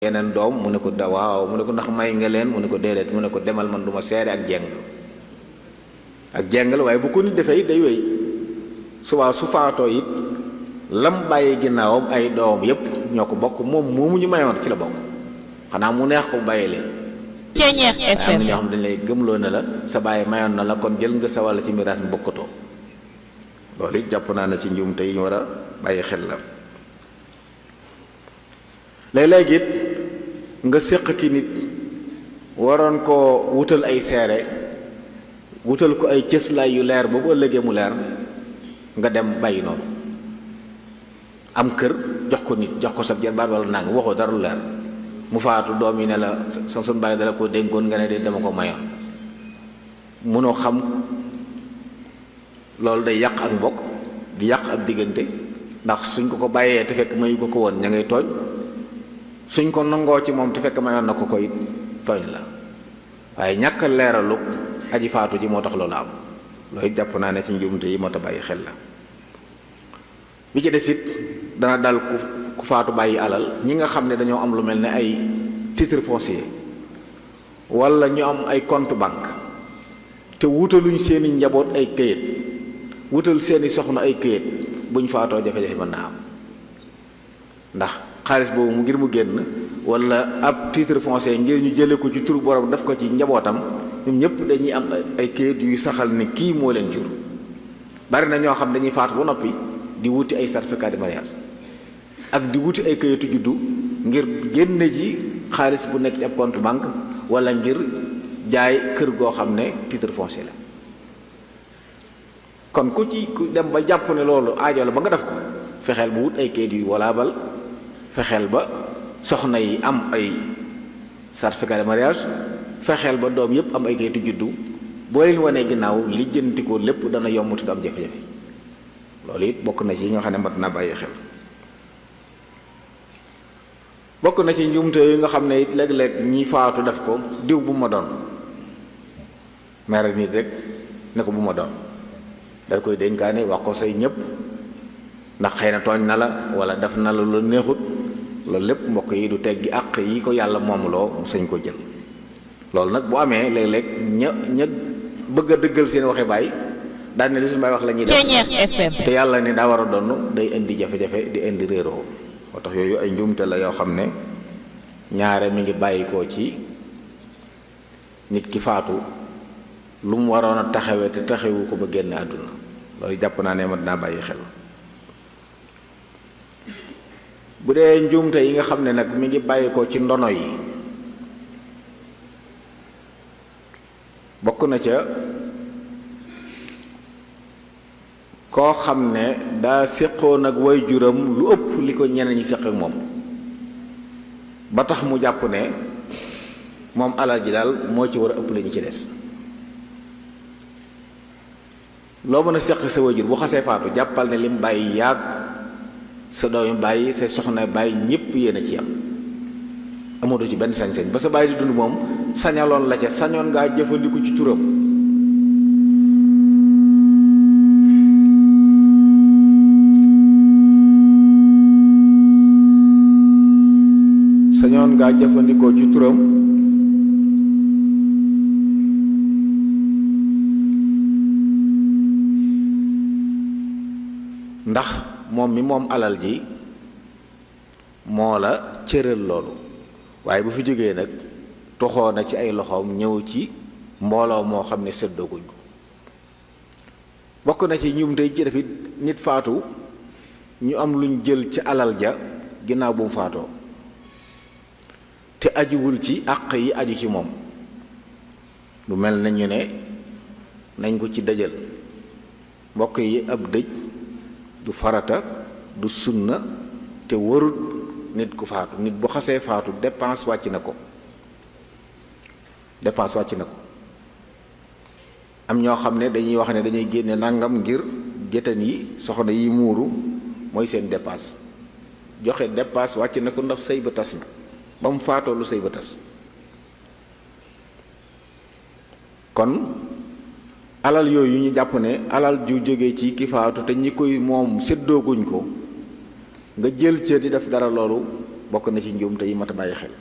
yeneen doom mu ne ko da waaw mu ne ko ndax may nga leen mu ne ko déedéet mu ne ko demal man du ma seede ak jeng ak jeng la waaye bu ko nit defee it day wéy subaa su faatoo it lam bàyyi ginnaawam ay doomam yépp ñoo ko bokk moom moomu ñu mayoon ci la bokk xanaa mu neex ko bàyyi leen Ceeñeex am na FM ñoo xam dañ lay gëmloo ne la sa bàyyi mayoon na la kon jël nga sa wàll ci miraas mi bokkatoo loolu it jàpp naa ne ci njuumte yi ñu war a bàyyi xel la léeg-léeg it nga séq ki nit waroon koo wutal ay seere wutal ko ay cëslaay yu leer ba bu ëllëgee mu leer nga dem bàyyi noonu am kër jox ko nit jox ko sa jarbaat wala nang waxoo dara lu leer mu faatu doom yi ne la sa sun bàyyi dala koo dénkoon nga ne de dama ko mayoon munoo xam loolu day yàq ak mbokk di yàq ab diggante ndax suñ ko ko bàyyee te fekk mayu ko ko woon ña ngay tooñ suñ ko nangoo ci moom te fekk mayoon na ko koy tooñ la waaye ñàkk a leeralu aji faatu ji moo tax loolu am loolu it jàpp naa ne ci njuumte yi moo tax bàyyi xel la bi ci des it dana dal ku ku faatu bàyyi alal ñi nga xam ne dañoo am lu mel ne ay titre foncier wala ñu am ay compte banque te wutaluñ seeni njaboot ay këyit wutal seeni soxna ay këyit buñ faatoo jafe-jafe mën naa am ndax xaalis boobu mu ngir mu génn wala ab titre foncier ngir ñu jële ko ci turu borom def ko ci njabootam ñoom ñëpp dañuy am ay këyit yuy saxal ne kii moo leen jur bari na ñoo xam dañuy faatu ba noppi di wuti ay certificat de mariage ak di wuti ay këyitu juddu ngir génne ji xaalis bu nekk ci ab compte banque wala ngir jaay kër goo xam ne titre foncier la kon ku ci ku dem ba jàpp ne loolu aajo la ba nga def ko fexeel bu wut ay kayit yu walaabal fexeel ba soxna yi am ay certificat de mariage fexeel ba doom yépp am ay kayitu juddu boo leen wanee ginnaaw lijjanti ko lépp dana yomb te du am jafe-jafe loolu it bokk na ci yi nga xam ne mat naa bàyyi xel bokk na ci njuumte yi nga xam ne it léeg-léeg ñi faatu def ko diw bu ma doon mere nit rek ne ko bu ma doon dal koy dénkaane wax ko say ñëpp ndax xëy na tooñ na la wala def na la lu neexut loolu lépp mbokk yi du teggi àq yi ko yàlla moomloo mu sañ ko jël loolu nag bu amee léeg-léeg ña ña bëgg a dëggal seen waxe baay daan ne li su may wax la ñuy def Ceeñeex FM te yàlla ne daa war a donn day indi jafe-jafe di indi réeroo moo tax yooyu ay njuumte la yoo xam ne ñaare mi ngi bàyyi ko ci nit ki faatu lu mu waroon a taxawee te taxawu ko ba génn àdduna loolu jàpp naa ne mat naa bàyyi xel bu dee njuumte yi nga xam ne nag mi ngi bàyyi ko ci ndono yi bokk na ca koo xam ne daa séqoon ak way juram lu ëpp li ko ñeneen ñi séq ak moom ba tax mu jàpp ne moom alal ji daal moo ci war a ëpp la ñu ci des loo mën a séq sa way jur bu xasee faatu jàppal ne lim bàyyi yaag sa doomi bàyyi sa soxna bàyyi ñépp yéen a ci am amatoo ci benn sañ-sañ ba sa bàyyi di dund moom sañaloon la ca sañoon ngaa jëfandiku ci turam sañoon ngaa jëfandikoo ci turam ndax moom mi moom alal ji moo la cëral loolu waaye bu fi jógee nag toxoo na ci ay loxoom ñëw ci mbooloo moo xam ne séddooguñ ko bokk na ci ñum tey ci def it nit faatu ñu am luñ jël ci alal ja ginnaaw bu mu faatoo te ajuwul ci àq yi aju ci moom lu mel na ñu ne nañ ko ci dëjal mbokk yi ab dëj du farata du sunna te warut nit ku faatu nit bu xasee faatu dépense wàcc na ko dépense wàcc na ko am ñoo xam ne dañuy wax ne dañuy génne nangam ngir géttan yi soxna yi muuru mooy seen dépense joxe dépense wàcc na ko ndax sëy ba tas na ba mu faatoo lu sëy ba tas kon alal yooyu ñu jàpp ne alal ju jóge ci ki faatu te ñi koy moom séddooguñ ko nga jël ca di def dara loolu bokk na ci njuum te yi mat a bàyyi xel